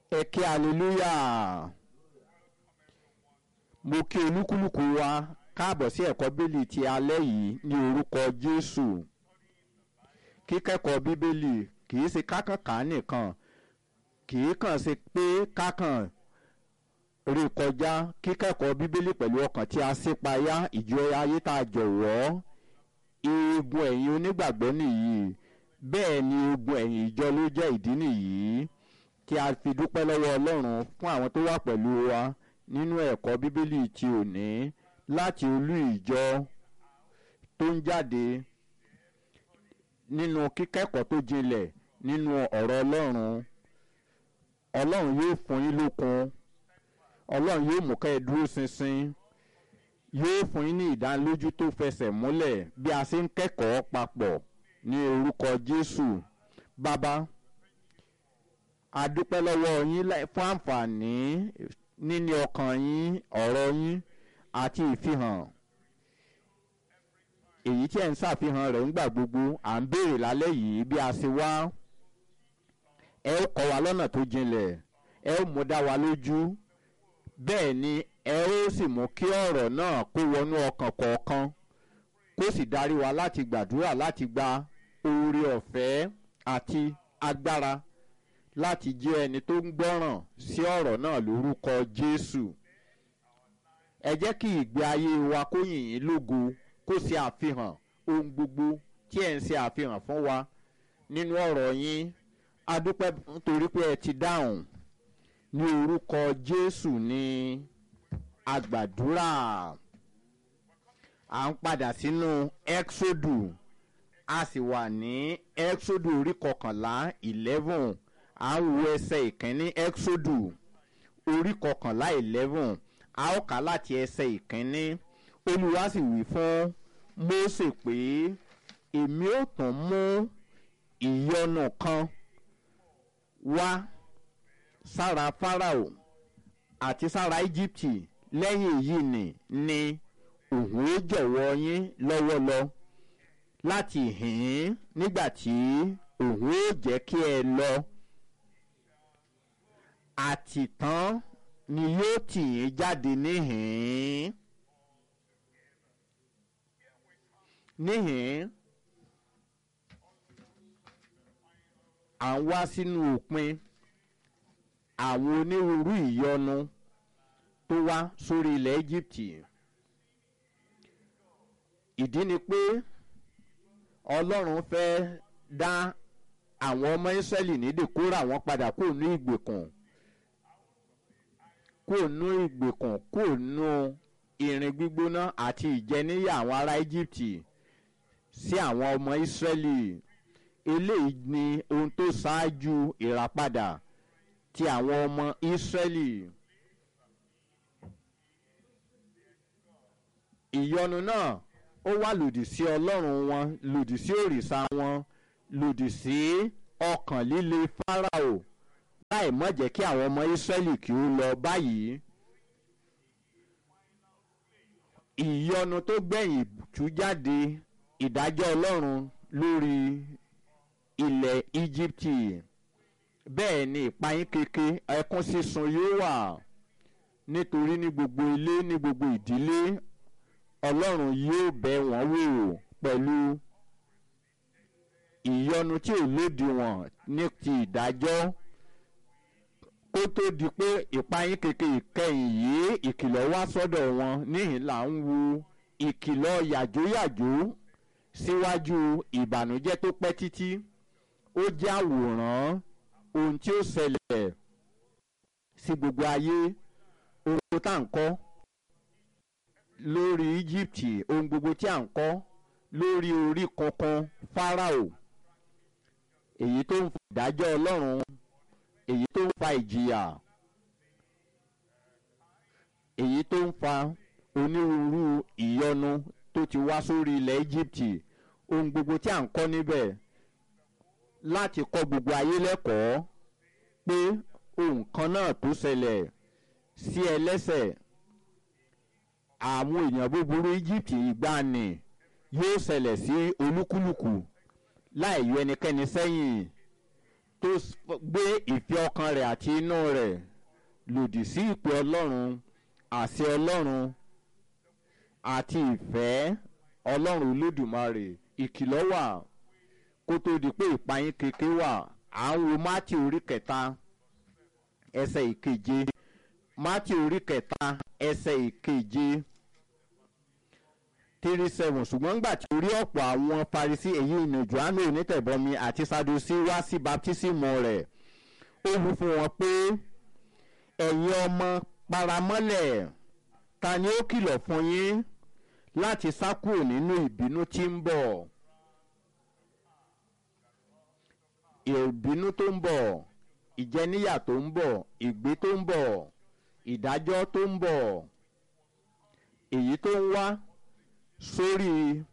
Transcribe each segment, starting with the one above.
ẹ kí hallelujah mo kí olúkúlùkù wa káàbọ̀ sí ẹ̀kọ́ bíbélì ti alẹ́ yìí ní orúkọ jésù kíkẹ́kọ̀ọ́ bíbélì kì í ṣe kákànká nìkan kì í kàn ṣe pé kákàn rí kọjá kíkẹ́kọ̀ọ́ bíbélì pẹ̀lú ọkàn tí a ṣípayá ìjọ ayé tá a jọ̀wọ́ eegun ẹ̀yìn onígbàgbọ́ nìyí bẹ́ẹ̀ ni eegun ẹ̀yìn ìjọ ló jẹ́ ìdí nìyí tí a fi dúpẹ́ lọ́wọ́ ọlọ́run fún àwọn tó wà pẹ̀lú wa nínú ẹ̀kọ́ bíbélì ti òní láti olú ìjọ tó ń jáde nínú kíkẹ́kọ̀ọ́ tó jinlẹ̀ nínú ọ̀rọ̀ ọlọ́run ọlọ́run yóò fún yín lókun ọlọ́run yóò mú ká ẹ dúró ṣinṣin yóò fún yín ní ìdánilójú tó fẹsẹ̀ múlẹ̀ bí a ṣe ń kẹ́kọ̀ọ́ papọ̀ ní orúkọ jésù bàbá a dúpẹ́ lọ́wọ́ yín fún àǹfààní níní ọkàn yín ọ̀rọ̀ yín àti ìfihàn èyí tí ẹ̀ ń ṣàfihàn rẹ̀ ńgbà gbogbo à ń béèrè lálẹ́ yìí bí a ṣe wá ẹ ó kọ́ wa lọ́nà tó jinlẹ̀ ẹ ó mú dá wa lójú bẹ́ẹ̀ ni ẹ ó sì mú kí ọ̀rọ̀ náà kó wọnú ọkàn kọ̀ọ̀kan kó sì darí wa láti gbàdúrà láti gba oore ọ̀fẹ́ àti agbára láti jẹ́ ẹni tó ń gbọ́ràn sí ọ̀rọ̀ náà lórúkọ jésù ẹ jẹ́ kí ìgbé ayé wa kó yìn yín lógo kó ṣe àfihàn ohun gbogbo tí ẹ̀ ń ṣe àfihàn fún wa nínú ọ̀rọ̀ yín adúpẹ́ nítorí pé ẹ ti dáhùn ní orúkọ jésù ní àgbàdúrà à ń padà sínú exodu a sì wà ní exodu orí kọkànlá eleven à ń wo ẹsẹ̀ ìkíní exodu orí kọkànlá eleven a ó kà láti ẹsẹ̀ ìkíní olúwa sì wí fún mose pé èmi ò tún mú ìyọnu kan wá sára farao àti sára íjíbítì lẹ́yìn èyí ni ni òun ó jọ̀wọ́ yín lọ́wọ́ lọ láti hìn nígbà tí òun ó jẹ́ kí ẹ lọ àtìtàn ni yóò tì yín jáde níhìn níhìn à ń wá sínú òpin àwọn onírúurú ìyọnu tó wá sórí ilẹ̀ íjíbítì ìdí ni pé ọlọ́run fẹ́ dá àwọn ọmọ ìsírẹ́lì nídè kó rà wọ́n padà kó nú ìgbèkùn kó nú ìgbèkùn kó nú irin gbígbóná àti ìjẹníyà àwọn ará íjíbítì sí àwọn ọmọ ìsírẹ́lì eléyìí ni ohun tó ṣáájú ìràpadà ti àwọn ọmọ ìsírẹ́lì. ìyọnu náà ó wà lòdì sí ọlọ́run wọn lòdì sí òrìṣà wọn lòdì sí ọkàn líle fáráò láì mọ̀ jẹ́ kí àwọn ọmọ ìsírẹ́lì kí ó lọ báyìí. ìyọnu tó gbẹ̀yìn tú jáde ìdájọ́ ọlọ́run lórí ilẹ̀ íjíbítì bẹ́ẹ̀ ni ìpayín keke ẹkún sísun yóò wà nítorí ní gbogbo ilé ní gbogbo ìdílé ọlọ́run yóò bẹ wọ́n wò pẹ̀lú ìyọnu tí ò lòdìwọ̀n ní ti ìdájọ́ kó tó di pé ìpayín keke ìkẹyìn yìí ìkìlọ̀ wá sọ́dọ̀ wọn níhìn là ń wo ìkìlọ̀ yàjóyàjó síwájú ìbànújẹ́ tó pẹ́ títí ó jẹ́ àwòrán ohun tí ó ṣẹlẹ̀ sí gbogbo ayé ohun tá à ń kọ́ lórí egypt ohun gbogbo tí à ń kọ́ lórí orí kankan farao èyí tó ń fa ìdájọ́ ọlọ́run èyí tó ń fa ìjìyà èyí tó ń fa onírúurú ìyọnu tó ti wá sórí ilẹ̀ egypt ohun gbogbo tí à ń kọ́ níbẹ̀ láti kọ́ gbogbo ayé lẹ́kọ̀ọ́ pé ohun kan náà tó ṣẹlẹ̀ sí ẹlẹ́sẹ̀ àwọn èèyàn búburú egypt ìgbàanì yóò ṣẹlẹ̀ sí olúkúlùkù láì yọ ẹnikẹ́ni sẹ́yìn tó gbé ìfẹ́ ọkàn rẹ̀ àti inú rẹ̀ lòdì sí ìpè ọlọ́run àṣẹ ọlọ́run àti ìfẹ́ ọlọ́run olódùmarè ìkìlọ̀ wà kó tó di pé ìpayín keke wà à ń wo mátì orí kẹta ẹsẹ̀ ìkeje mátì orí kẹta ẹsẹ̀ ìkeje three seven ṣùgbọ́n nígbà tí orí ọ̀pọ̀ àwọn Farisí èyí ìnà Jòhánù onítẹ̀bọmi àti Sadusí wá sí baptísímù rẹ̀ ó wí fún wọn pé ẹ̀yin ọmọ paramọ́lẹ̀ ta ni ó kìlọ̀ fún yín láti sá kúrò nínú ìbínú tí ń bọ̀ ìbínú tó ń bọ̀ ìjẹníyà tó ń bọ̀ ìgbé tó ń bọ̀ ìdájọ́ tó ń bọ̀ èyí tó ń wá sórí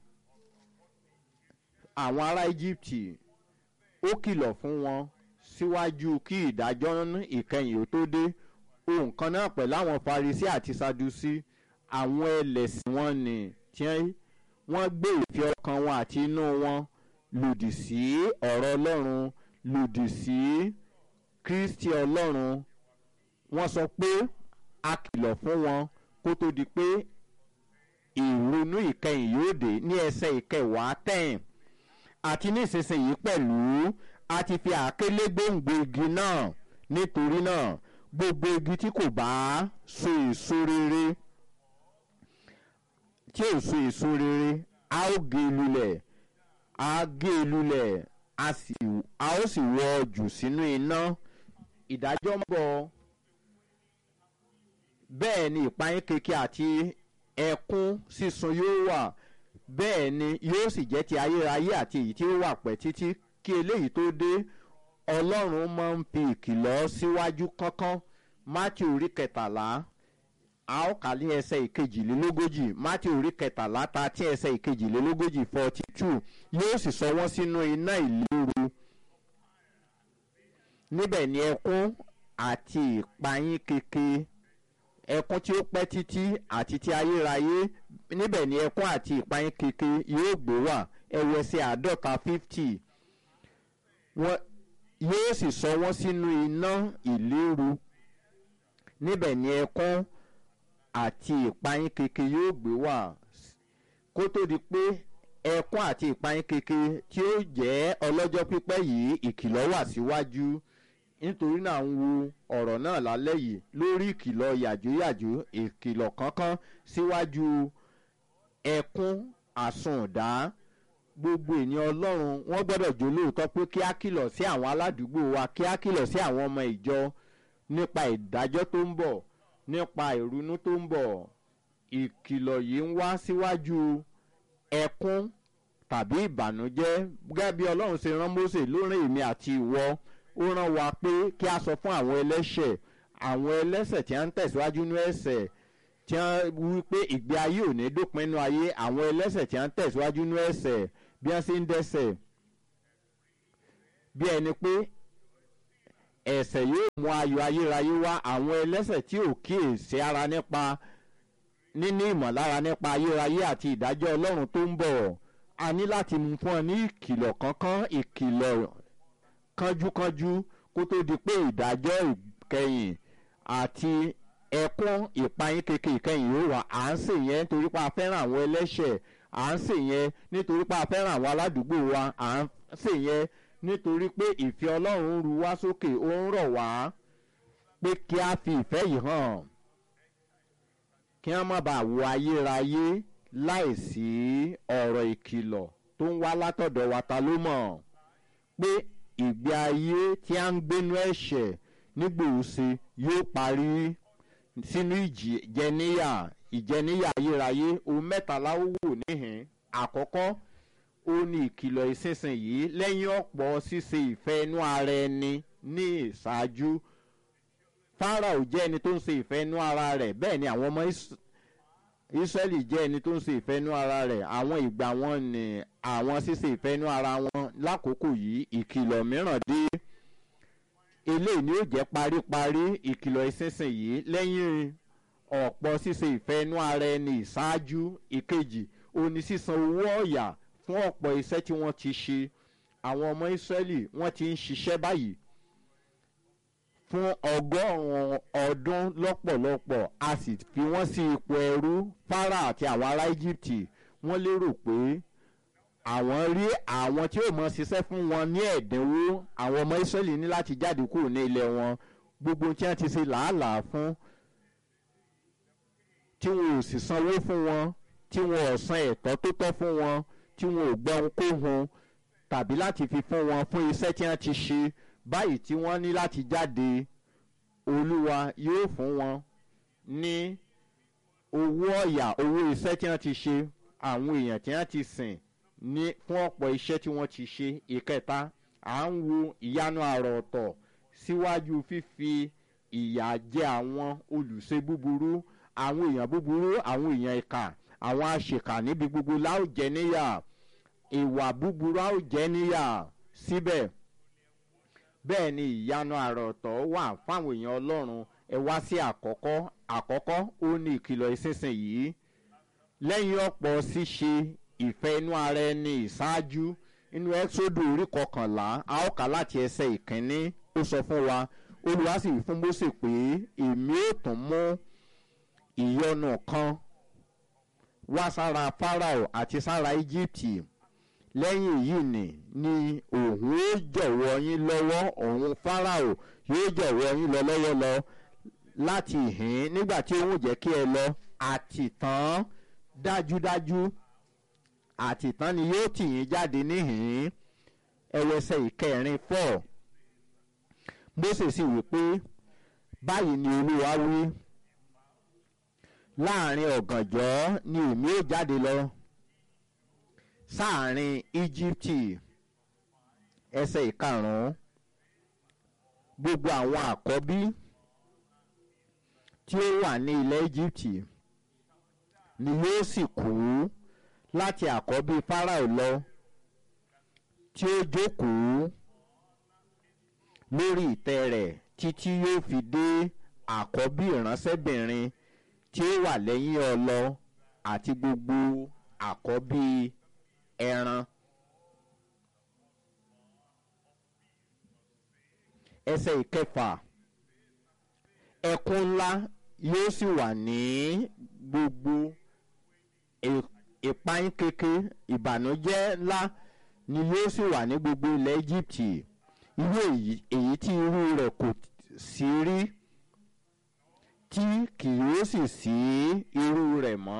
àwọn ará Íjíbítì ó kìlọ̀ fún wọn síwájú kí ìdájọ́ ìkẹyìn ó tó dé ohun kan náà pẹ̀lú àwọn Farisí àti Sadusí àwọn ẹlẹ́sìn wọn ni tí wọ́n gbé ìfẹ́ ọkàn wọn àti inú wọn lòdì sí ọ̀rọ̀ Ọlọ́run lòdì sí Kristi Ọlọ́run wọ́n sọ pé a kìlọ̀ fún wọn kó tó di pé ìrònú ìkẹyìn yóò dé ní ẹsẹ̀ ìkẹwàá tẹ̀yìn àti nísinsìnyí pẹ̀lú a ti fi àákélé gbòǹgbò igi náà nítorí náà gbogbo igi tí kò bá so èso rere tí ò so èso rere a ó gé e lulẹ̀ a gé e lulẹ̀ a ó sì wọ́ jù sínú iná ìdájọ́ ń bọ̀ bẹ́ẹ̀ ni ìpayín keke àti ẹkún sísun yóò wà bẹ́ẹ̀ ni yóò sì jẹ́ ti ayérayé àti èyí tí ó wà pẹ́ títí kí eléyìí tó dé ọlọ́run máa ń fi ìkìlọ̀ síwájú kánkán Mátíù orí kẹtàlá a ó kà ní ẹsẹ̀ ìkejìlélógójì Mátíù orí kẹtàlá ta tí ẹsẹ̀ ìkejìlélógójì forty two yóò sì sọ wọ́n sínú iná ìléru níbẹ̀ ni ẹkún àti ìpayín keke ẹkún tí ó pẹ́ títí àti ti ayérayé níbẹ̀ ni ẹkún àti ìpayín keke yóò gbé wà ẹwẹ́sẹ̀ àádọ́ta fifty wọ́n yóò sì sọ wọ́n sínú iná ìléru níbẹ̀ ni ẹkún àti ìpayín keke yóò gbé wà kó tó di pé ẹkún àti ìpayín keke tí ó jẹ́ ọlọ́jọ́ pípẹ́ yìí ìkìlọ̀ wà síwájú nítorí náà ń wo ọ̀rọ̀ náà lálẹ́ yìí lórí ìkìlọ̀ yàjóyàjó ìkìlọ̀ kankan síwájú ẹkún àsundá gbogbo ènìyàn ọlọ́run wọ́n gbọ́dọ̀ jó lóòótọ́ pé kí á kìlọ̀ sí àwọn aládùúgbò wa kí á kìlọ̀ sí àwọn ọmọ ìjọ nípa ìdájọ́ tó ń bọ̀ nípa ìrunú tó ń bọ̀ ìkìlọ̀ yìí ń wá síwájú ẹkún tàbí ìbànújẹ́ gẹ́gẹ́ bí ọlọ́run ṣe rán Mósè lórí èmi àti ìwọ ó rán wa pé kí a sọ fún àwọn ẹlẹ́ṣẹ̀ àwọn ẹlẹ́ṣẹ̀ tí wọ́n ń tẹ̀síwájú ní ẹ̀ṣẹ̀ tí wọ́n wí pé ìgbé ayé ò ní dópin nínú ayé àwọn ẹlẹ́ṣẹ̀ tí wọ́n ń tẹ̀síwájú ní ẹ̀ṣẹ̀ bí wọ́n ṣe ń dẹ́ṣẹ̀ bí ẹni pé ẹ̀ṣẹ̀ yóò mú ayọ̀ ayérayé wá àwọn ẹlẹ́ṣẹ̀ tí ò kíyèsí ara nípa níní ìmọ̀lára nípa ayérayé àti ìdájọ́ ọlọ́run tó ń bọ̀ a ní láti mú fún ọ ní ìkìlọ̀ kankan ìkìlọ̀ kánjúkánjú kó tó di pé ìdájọ́ ìkẹyìn àti ẹkún ìpayín keke ìkẹyìn yóò wà à ń sè yẹn nítorí pé a fẹ́ràn àwọn ẹlẹ́ṣẹ̀ à ń sè yẹn nítorí pé a fẹ́ràn àwọn aládùúgbò wa à ń sè yẹn nítorí pé ìfẹ́ ọlọ́run ń ru wá sókè ó ń rọ̀ wá pé kí a fi ìfẹ́ yìí hàn kí wọ́n má bàa wo ayérayé láìsí ọ̀rọ̀ ìkìlọ̀ tó ń wá látọ̀dọ̀ wa ta ló mọ̀ pé ìgbé ayé tí a ń gbénú ẹ̀ṣẹ̀ nígbòóse yóò parí sínú ìjẹníyà ìjẹníyà ayérayé ohun mẹ́tàlá ó wò níhìn àkọ́kọ́ ó ní ìkìlọ̀ ìsinsìnyí lẹ́yìn ọ̀pọ̀ ṣíṣe ìfẹ́ inú ara ẹni ní ìṣáájú Fáráò jẹ́ ẹni tó ń ṣe ìfẹ́ inú ara rẹ̀ bẹ́ẹ̀ ni àwọn ọmọ Ísírẹ́lì jẹ́ ẹni tó ń ṣe ìfẹ́ inú ara rẹ̀ àwọn ìgbà wọn ni àwọn ṣíṣe ìfẹ́ inú ara wọn lákòókò yìí ìkìlọ̀ mìíràn dé eléyìí ni ó jẹ́ paríparí ìkìlọ̀ ìsinsìnyí lẹ́yìn ọ̀pọ̀ ṣíṣe ìfẹ́ inú ara ẹni ìṣáájú ìkejì òní sísan owó ọ̀yà fún ọ̀pọ̀ iṣẹ́ tí wọ́n ti ṣe àwọn ọmọ ìsírẹ́lì wọ́n ti ń ṣiṣẹ́ báyìí fún ọgọ́rùn-ún ọdún lọ́pọ̀lọpọ̀ a sì fi wọ́n sí ipò ẹrú fara àti àwọn ará íjíbítì wọ́n lérò pé àwọn rí àwọn tí ó mọ ṣiṣẹ́ fún wọn ní ẹ̀dínwó àwọn ọmọ ìsírẹ́lì ní láti jáde kúrò ní ilẹ̀ wọn gbogbo tí wọ́n ti ṣe làálàá fún tí wọn ò sì sanwó fún wọn tí wọn ò san ẹ̀tọ́ tó tọ́ fún wọn tí wọn ò gbọ́ ohunkóhun tàbí láti fi fún wọn fún iṣẹ́ tí wọ́n ti ṣe báyìí tí wọ́n ní láti jáde olúwa yóò fún wọn ní owó ọ̀yà owó iṣẹ́ tí wọ́n ti ṣe àwọn èèyàn tí wọ́n ti sìn ní fún ọ̀pọ̀ iṣẹ́ tí wọ́n ti ṣe ìkẹta à ń wo ìyanu àrà ọ̀tọ̀ síwájú fífi ìyà jẹ àwọn olùṣe búburú àwọn èèyàn búburú àwọn èèyàn ìkà àwọn àṣekà níbi gbogbo láòjẹ níyà ìwà búburú àòjẹ níyà síbẹ̀ bẹ́ẹ̀ ni ìyanu àrà ọ̀tọ̀ wà fáwọn èèyàn ọlọ́run ẹ wá sí àkọ́kọ́ àkọ́kọ́ ó ní ìkìlọ̀ ìsinsìnyí lẹ́yìn ọ̀pọ̀ ṣíṣe ìfẹ́ inú ara ẹni ìṣáájú inú ẹ́sódù orí kọkànlá a ó kà láti ẹsẹ̀ ìkínní ó sọ fún wa olùwà sì wí fún Mósè pé èmi ò tún mú ìyọnu kan wá sára Fáráò àti sára Íjíbítì lẹ́yìn èyí ni ni òun ó jọ̀wọ́ yín lọ́wọ́ òun Fáráò yóò jọ̀wọ́ yín lọ lọ́wọ́ lọ láti ìhín nígbà tí òun jẹ́ kí ẹ lọ àtìtàn dájúdájú àtìtàn ni yóò tì yín jáde níhìn ẹwẹsẹ ìkẹrin four Mósè sì wí pé báyìí ni Olúwa wí láàrin ọ̀gànjọ́ ni èmi ó jáde lọ sáàrin Íjíbítì ẹsẹ̀ ìkarùn-ún gbogbo àwọn àkọ́bí tí ó wà ní ilẹ̀ Íjíbítì ni yóò sì kú láti àkọ́bí Fáráò lọ tí ó jókòó lórí ìtẹ́ rẹ̀ títí yóò fi dé àkọ́bí ìránṣẹ́bìnrin tí ó wà lẹ́yìn ọlọ àti gbogbo àkọ́bí ẹran. ẹsẹ̀ ìkẹfà ẹkún ńlá yóò sì wà ní gbogbo ìpayín keke ìbànújẹ́ ńlá ni yóò sì wà ní gbogbo ilẹ̀ Íjíbítì irú èyí tí irú rẹ̀ kò sí rí tí kì yóò sì sí irú rẹ̀ mọ́.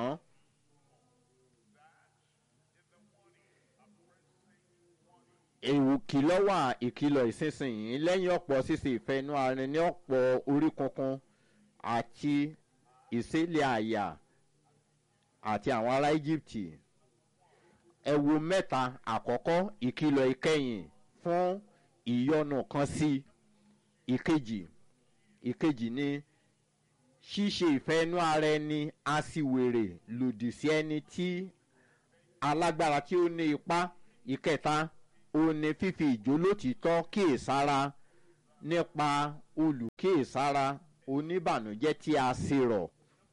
èwù kìlọ̀ wà ìkìlọ̀ ìsinsìnyí lẹ́yìn ọ̀pọ̀ ṣíṣe ìfẹ́ inú ara ní ọ̀pọ̀ orí kunkun àti ìṣẹ̀lẹ̀ àyà àti àwọn ará Íjíbítì ẹ wo mẹ́ta àkọ́kọ́ ìkìlọ̀ ìkẹyìn fún ìyọnu kan sí ìkejì ìkejì ni ṣíṣe ìfẹ́ inú ara ẹni aṣiwèrè lòdì sí ẹni tí alágbára tí ó ní ipá ìkẹta ó ní fífi ìjólótìtọ́ kíyèsára nípa olùkíyèsára oníbànújẹ́ tí a ṣe rọ̀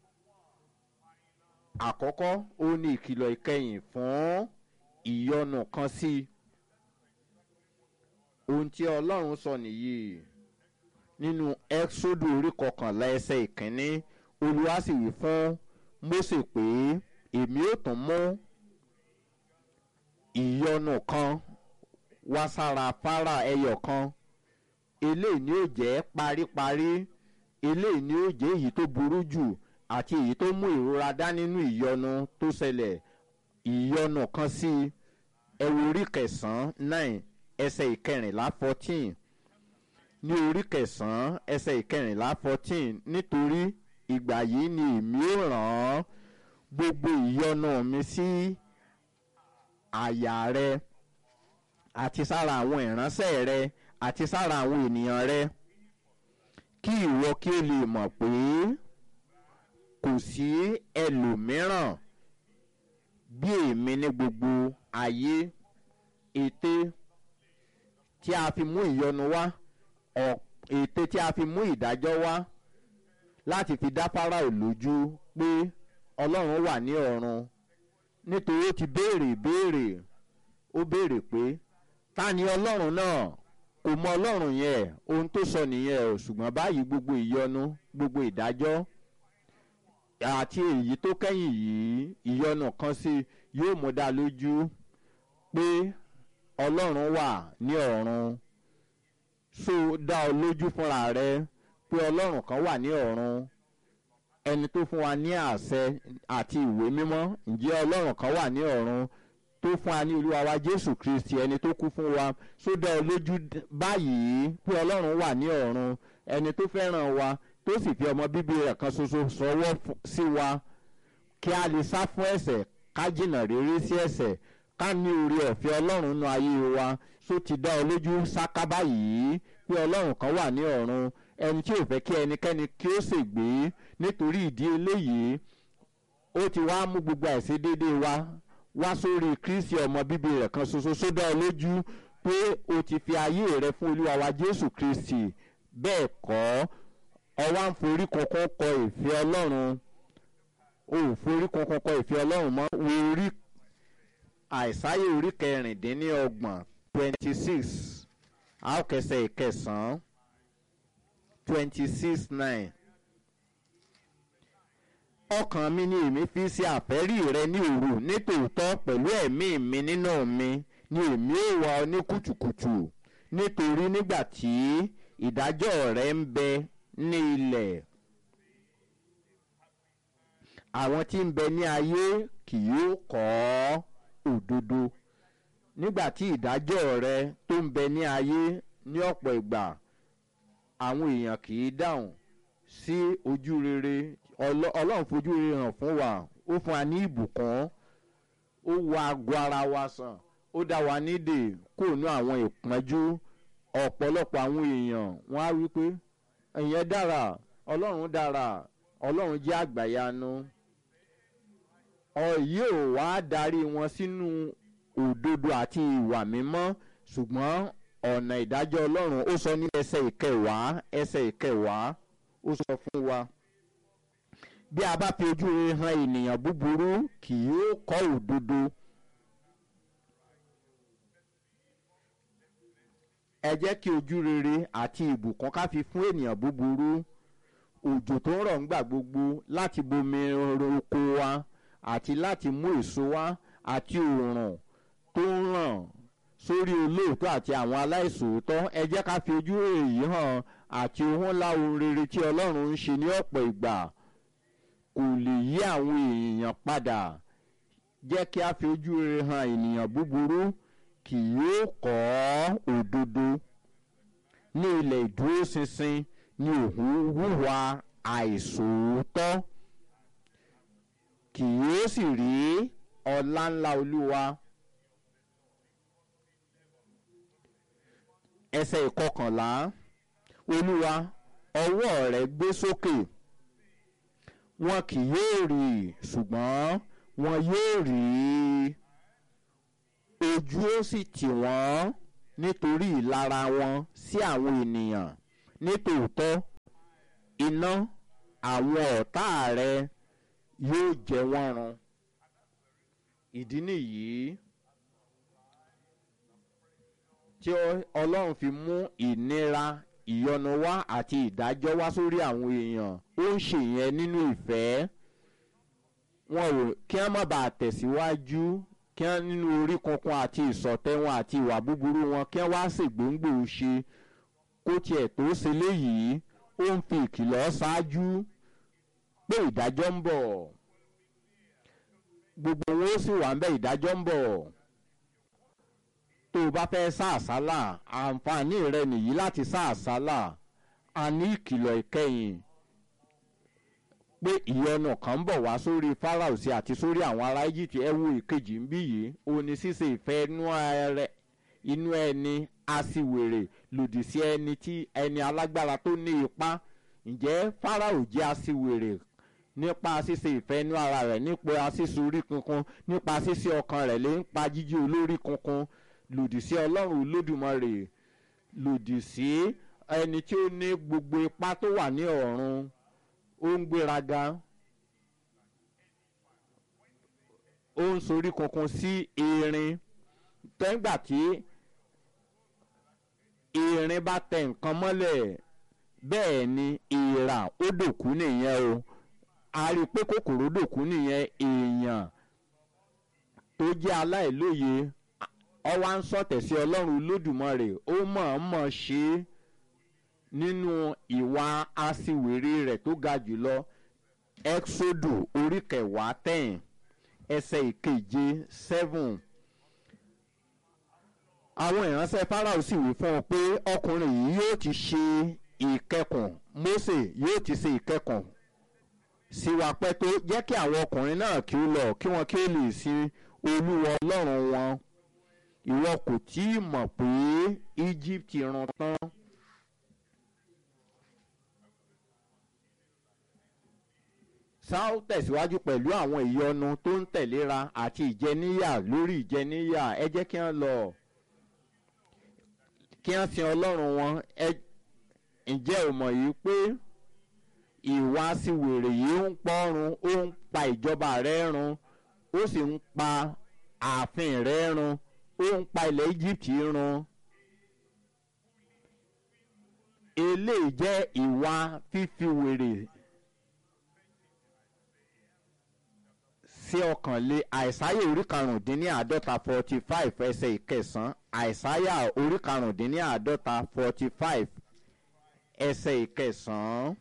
àkọ́kọ́ ó ní ìkìlọ̀ ìkẹyìn fún ìyọnu kan sí ohun tí ọlọ́run sọ nìyí nínú ẹ́xódù orí kọkànlá ẹsẹ̀ ìkínní olúwa sì wí fún Mósè pé èmi ò tún mú ìyọnu kan wá sára fara ẹyọ kan eléyìí ni ó jẹ́ paríparí eléyìí ni ó jẹ́ èyí tó burú jù àti èyí tó mú ìrora dá nínú ìyọnu tó ṣẹlẹ̀ ìyọnu kan sí ẹwọ orí kẹsàn-án nine ẹsẹ̀ ìkẹrìnlá fourteen ní orí kẹsàn-án ẹsẹ̀ ìkẹrìnlá fourteen nítorí ìgbà yìí ni èmi ó rán án gbogbo ìyọnu mi sí àyà rẹ àti sára àwọn ìránṣẹ́ rẹ àti sára àwọn ènìyàn rẹ kí ìwọ kí o lè mọ̀ pé kò sí ẹlòmíràn bí èmi ní gbogbo ayé ète tí a fi mú ìyọnu wá ète tí a fi mú ìdájọ́ wá láti fi dá Fáráò lójú pé Ọlọ́run wà ní ọ̀run nítorí ó ti béèrè ìbéèrè ó béèrè pé ta ni ọlọ́run náà kò mọ ọlọ́run yẹn ohun tó sọ nìyẹn o ṣùgbọ́n báyìí gbogbo ìyọnu gbogbo ìdájọ́ àti èyí tó kẹ́yìn yìí ìyọnu kan sí yóò mú dá lójú pé ọlọ́run wà ní ọ̀run so dá ọ lójú fúnra rẹ pé ọlọ́run kan wà ní ọ̀run ẹni tó fún wa ní àṣẹ àti ìwé mímọ́ ǹjẹ́ ọlọ́run kan wà ní ọ̀run tó fún wa ní olúwa wa jésù kristi ẹni tó kú fún wa so dá ọ lójú báyìí pé ọlọ́run wà ní ọ̀run ẹni tó fẹ́ràn wa tó sì fi ọmọ bíbí rẹ̀ kan ṣoṣo sọwọ́ sí wa kí a lè sá fún ẹ̀ṣẹ̀ ká jìnnà rere sí ẹ̀ṣẹ̀ ká ní orí ọ̀fẹ́ ọlọ́run nú ayé wa so ti dá ọ lójú sáká báyìí pé ọlọ́run kan wà ní ọ̀run ẹni tí ò fẹ́ kí ẹnikẹ́ni kí ó ṣègbé nítorí ìdí eléyìí ó ti wá mú gbogbo àìṣedéédé wa wá sórí kristi ọmọ bíbí rẹ̀ kan ṣoṣo so dá ọ lójú pé o ti fi ayé rẹ fún olúwa wa jésù kristi bẹ́ẹ̀ kọ́ ọ wá ń forí kankan kọ ìfẹ́ ọlọ́run o ò forí kankan kọ ìfẹ́ ọlọ́run mọ́ wo orí àìsáyé orí kẹrìndínlọ́gbọ̀n twenty six àókẹsẹ̀ ìkẹsàn-án twenty six nine ọkàn mi ni èmi fi ṣe àfẹ́rí rẹ ní òru nítòótọ́ pẹ̀lú ẹ̀mí mi nínú mi ni èmi ò wá ọ ní kùtùkùtù nítorí nígbà tí ìdájọ́ rẹ ń bẹ ní ilẹ̀ àwọn tí ń bẹ ní ayé kì yóò kọ́ òdodo nígbà tí ìdájọ́ rẹ tó ń bẹ ní ayé ní ọ̀pọ̀ ìgbà àwọn èèyàn kì í dáhùn sí ojú rere ọlọ́run fojú rere hàn fún wa ó fún wa ní ìbùkún ó wo aago ara wa sàn ó dá wa nídè kó nú àwọn ìpọ́njú ọ̀pọ̀lọpọ̀ àwọn èèyàn wọ́n á wí pé ìyẹn dára ọlọ́run dára ọlọ́run jẹ́ àgbàyanu ọ̀yí ò wá darí wọn sínú òdodo àti ìwà mímọ́ ṣùgbọ́n ọ̀nà ìdájọ́ ọlọ́run ó sọ ní ẹsẹ̀ ìkẹwàá ẹsẹ̀ ìkẹwàá ó sọ fún wa bí a bá fi ojú rere hàn ènìyàn búburú kì yóò kọ́ òdodo. ẹ jẹ́ kí ojú rere àti ìbùkún ká fi fún ènìyàn búburú òjò tó ń rọ̀ ńgbà gbogbo láti bomi oko wa àti láti mú èso wá àti òòrùn tó ń ràn sórí olóòótọ́ àti àwọn aláìsòótọ́ ẹ jẹ́ ká fi ojú èyí hàn àti ohun ńlá ohun rere tí ọlọ́run ń ṣe ní ọ̀pọ̀ ìgbà kò lè yí àwọn èèyàn padà jẹ́ kí a fi ojú rere hàn ènìyàn búburú kì yóò kọ́ òdodo ní ilẹ̀ ìdúróṣinṣin ní òun hùwà àìsòótọ́ kì yóò sì rí ọlá ńlá olúwa. ẹsẹ̀ ìkọkànlá olúwa ọwọ́ rẹ̀ gbé sókè wọn kì yóò rí ṣùgbọ́n wọn yóò rí ojú ó sì tì wọ́n nítorí ìlara wọn sí àwọn ènìyàn nítòótọ́ iná àwọn ọ̀tá rẹ yóò jẹ wọ́n run ìdí nìyí tí ọlọ́run fi mú ìnira ìyọnu wá àti ìdájọ́ wá sórí àwọn èèyàn ó ń ṣe yẹn nínú ìfẹ́ wọn ò kí wọ́n má bàa tẹ̀síwájú kí wọ́n nínú orí kankan àti ìsọ̀tẹ́ wọn àti ìwà búburú wọn kí wọ́n wá ṣègbóngbò ṣe kó tiẹ̀ tó ṣe léyìí ó ń fi ìkìlọ̀ ṣáájú pé ìdájọ́ ń bọ̀ gbogbo wọn ó sì wà ń bẹ ìdájọ́ ń bọ̀ tó o bá fẹ́ sá àsálà àǹfààní rẹ nìyí láti sá àsálà a ní ìkìlọ̀ ìkẹyìn pé ìyọnu kan ń bọ̀ wá sórí Fáráò sí àti sórí àwọn ará Íjíbítì ẹ wo ìkejì ń bí yìí ó ní ṣíṣe ìfẹ́ inú ẹni aṣiwèrè lòdì sí ẹni tí ẹni alágbára tó ní ipá ǹjẹ́ Fáráò jẹ́ aṣiwèrè nípa ṣíṣe ìfẹ́ inú ara rẹ̀ nípa ṣíṣe orí kunkun nípa ṣíṣe ọkàn rẹ̀ lè ń pa jíjí olórí kunkun lòdì sí ọlọ́run olódùmarè lòdì sí ẹni tí ó ní gbogbo ipá tó wà ní ọ̀run ó ń gbéraga ó ń sorí kunkun sí erin tẹ́ngbà tí irin bá tẹ nǹkan mọ́lẹ̀ bẹ́ẹ̀ ni ìrà ó dòkú nìyẹn o a rí i pé kòkòrò dòkú nìyẹn èèyàn tó jẹ́ aláìlóye ọwọ́ à ń sọ̀tẹ̀ sí ọlọ́run olódùmarè ó mọ̀ọ́mọ̀ ṣe é nínú ìwà aṣiwèrè rẹ̀ tó ga jùlọ exodo orí kẹwàá ten ẹsẹ̀ ìkeje seven àwọn ìránṣẹ́ Fáráò sì wí fún ọ pé ọkùnrin yìí yóò ti ṣe ìkẹkùn Mósè yóò ti ṣe ìkẹkùn sí wa pẹ́ tó jẹ́ kí àwọn ọkùnrin náà kí ó lọ kí wọ́n kí ó lè sin olúwa ọlọ́run wọn ìwọ kò tí ì mọ̀ pé Egypt run tán. Sáà tẹ̀síwájú pẹ̀lú àwọn ìyọnu tó ń tẹ̀léra àti ìjẹníyà lórí ìjẹníyà ẹ jẹ́ kí wọ́n lọ kí wọ́n sin ọlọ́run wọn ẹ ǹjẹ́ ò mọ̀ yìí pé ìwà síwèrè yìí ń pọ́run ó ń pa ìjọba rẹ̀ run ó sì ń pa ààfin rẹ̀ run ó ń pa ilẹ̀ Egypt run eléyìí jẹ́ ìwà fífi wèrè sí ọkàn lé àìsáyà orí karùndínláàádọ́ta forty five ẹsẹ̀ ìkẹsàn-án àìsáyà orí karùndínláàádọ́ta forty five ẹsẹ̀ ìkẹsàn-án.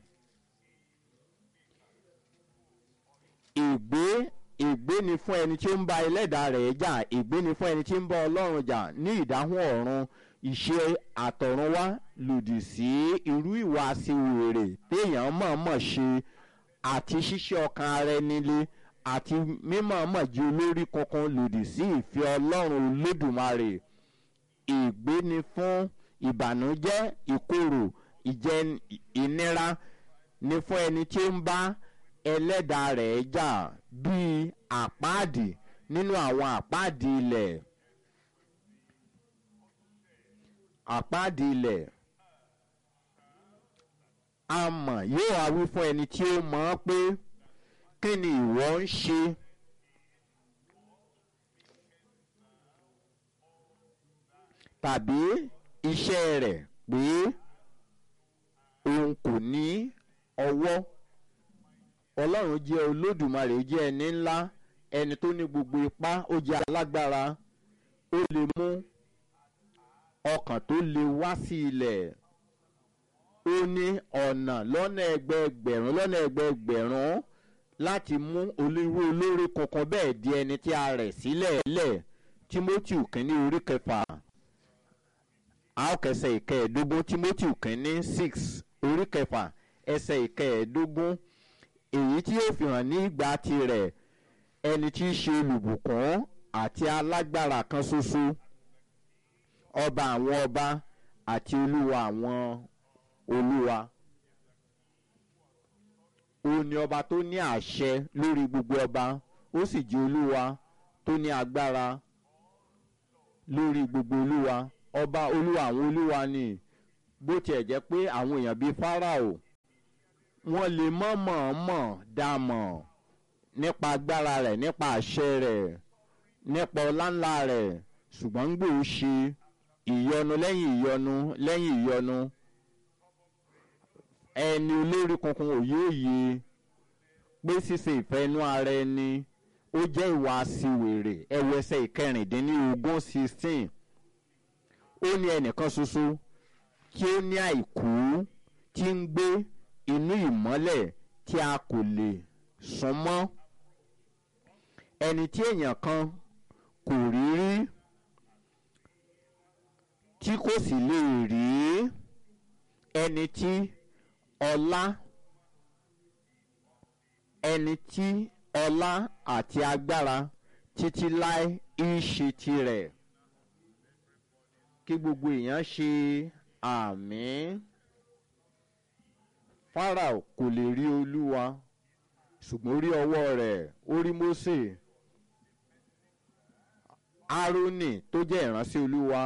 ìgbé ìgbé ni fún ẹni tí ó ń bá ẹlẹ́dàá rẹ̀ jà ìgbé ni fún ẹni tí ń bá ọlọ́run jà ní ìdáhùn ọ̀run ìṣe àtọ̀runwá lòdì sí irú ìwà aṣiwèrè téèyàn mọ̀ọ́mọ̀ ṣe àti ṣíṣe ọkàn ara ẹni lé àti mímọ̀ọ́mọ̀ jí olórí kankan lòdì sí ìfẹ́ ọlọ́run olódùmarè ìgbé ni fún ìbànújẹ́ ìkorò ìjẹ ìnira ni fún ẹni tí ó ń bá ẹlẹ́dàá rẹ̀ jà bíi àpáàdì nínú àwọn àpáàdì ilẹ̀ àpáàdì ilẹ̀ amọ̀ yóò wá wí fún ẹni tí ó mọ̀ ọ́ pé kí ni ìwọ ń ṣe tàbí iṣẹ́ rẹ̀ pé òun kò ní ọwọ́ ọlọ́run jẹ́ olódùmarè jẹ́ ẹni ńlá ẹni tó ní gbogbo ipá ó jẹ́ alágbára ó lè mú ọkàn tó lè wá sí ilẹ̀ ó ní ọ̀nà lọ́nà ẹgbẹẹgbẹ̀rún lọ́nà ẹgbẹẹgbẹ̀rún láti mú olówó olórí kankan bẹ́ẹ̀ di ẹni tí a rẹ̀ sílẹ̀ lẹ̀ Timothy kínní orí kẹfà àókẹsẹ̀ ìkẹẹ̀ẹ́dógún Timothy kínní six orí kẹfà ẹsẹ̀ ìkẹẹ̀ẹ́dógún èyí tí yóò fi hàn ní ìgbà tirẹ̀ ẹni tí í ṣe olùbùkún àti alágbára kan ṣoṣo ọba àwọn ọba àti olúwa àwọn olúwa ó ní ọba tó ní àṣẹ lórí gbogbo ọba ó sì jẹ́ olúwa tó ní agbára lórí gbogbo olúwa ọba olúwa àwọn olúwa ni bó tiẹ̀ jẹ́ pé àwọn èèyàn bíi Fáráò wọ́n lè mọ̀ mọ̀ọ́mọ̀ dá mọ̀ nípa agbára rẹ̀ nípa àṣẹ rẹ̀ nípa ọláńlá rẹ̀ ṣùgbọ́n ń gbòó ṣe ìyọnu lẹ́yìn ìyọnu lẹ́yìn ìyọnu ẹni olórí kankan ò yóò yé pé ṣíṣe ìfẹ́ inú ara ẹni ó jẹ́ ìwà aṣiwèrè ẹwọ ẹsẹ̀ ìkẹrìndínlógún sixteen ó ní ẹnìkan ṣoṣo tí ó ní àìkú tí ń gbé inú ìmọ́lẹ̀ tí a kò lè sún mọ́ ẹni tí èèyàn kan kò rí rí tí kò sì lè rí ẹni tí ọlá ẹni tí ọlá àti agbára títí láé ń ṣe tirẹ̀ kí gbogbo èèyàn ṣe àmín. Fáráò kò lè rí olúwa ṣùgbọ́n ó rí ọwọ́ rẹ̀ ó rí Mósè Árónì tó jẹ́ ìránṣẹ́ olúwa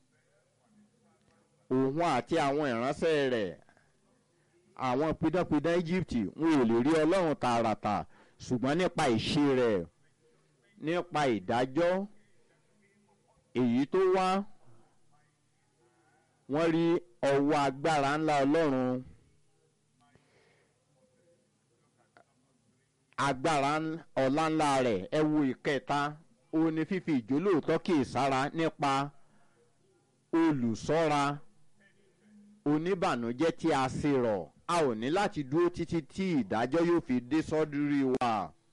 òun àti àwọn ìránṣẹ́ rẹ̀ àwọn pidánpidán Íjíbítì wọn ò lè rí ọlọ́run tààràtà ṣùgbọ́n nípa ìṣe rẹ̀ nípa ìdájọ́ èyí tó wá wọ́n rí ọwọ́ agbára ńlá ọlọ́run agbára ọ̀la ńlá rẹ̀ ẹ wo ìkẹta òun ni fífi ìjólóòtọ́ kì í sára nípa olùsọ́ra oníbànújẹ́ tí a ṣe rọ̀ a ò ní láti dúró títí tí ìdájọ́ yóò fi dé sọ́dúrí wa.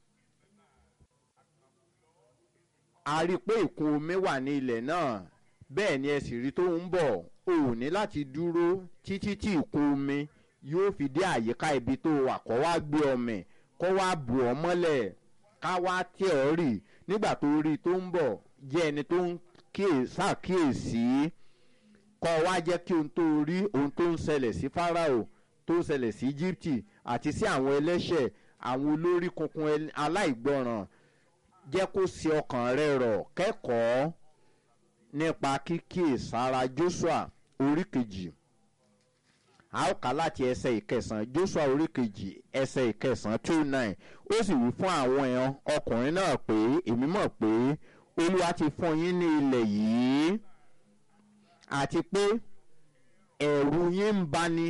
a rí i pé ìkún omi wà ní ilẹ̀ náà bẹ́ẹ̀ ni ẹ sì rí tó ń bọ̀ o ò ní láti dúró títí tí ìkún omi yóò fi dé àyíká ibi tó wà kó wá gbé ọmọ kó wá bù ọ́ mọ́lẹ̀ ká wá tẹ̀ ọ́ rì nígbà tó rí i tó ń bọ̀ jẹ́ ẹni tó ń ṣàkíyèsí kọ́ wá jẹ́ kí ohun tó rí ohun tó ń ṣẹlẹ̀ sí Fáráò tó ń ṣẹlẹ̀ sí Íjíbítì àti sí àwọn ẹlẹ́ṣẹ̀ àwọn olórí kunkun aláìgbọràn jẹ́ kó ṣe ọkàn rẹ rọ̀ kẹ́kọ̀ọ́ nípa kíkíyèsára Joshua orí kejì a ó kà láti ẹsẹ̀ ìkẹsàn Joshua orí kejì ẹsẹ̀ ìkẹsàn two nine ó sì wí fún àwọn èèyàn ọkùnrin náà pé èmi mọ̀ pé Olúwa ti fún yín ní ilẹ̀ yìí àti pé ẹ̀rù yín ń bani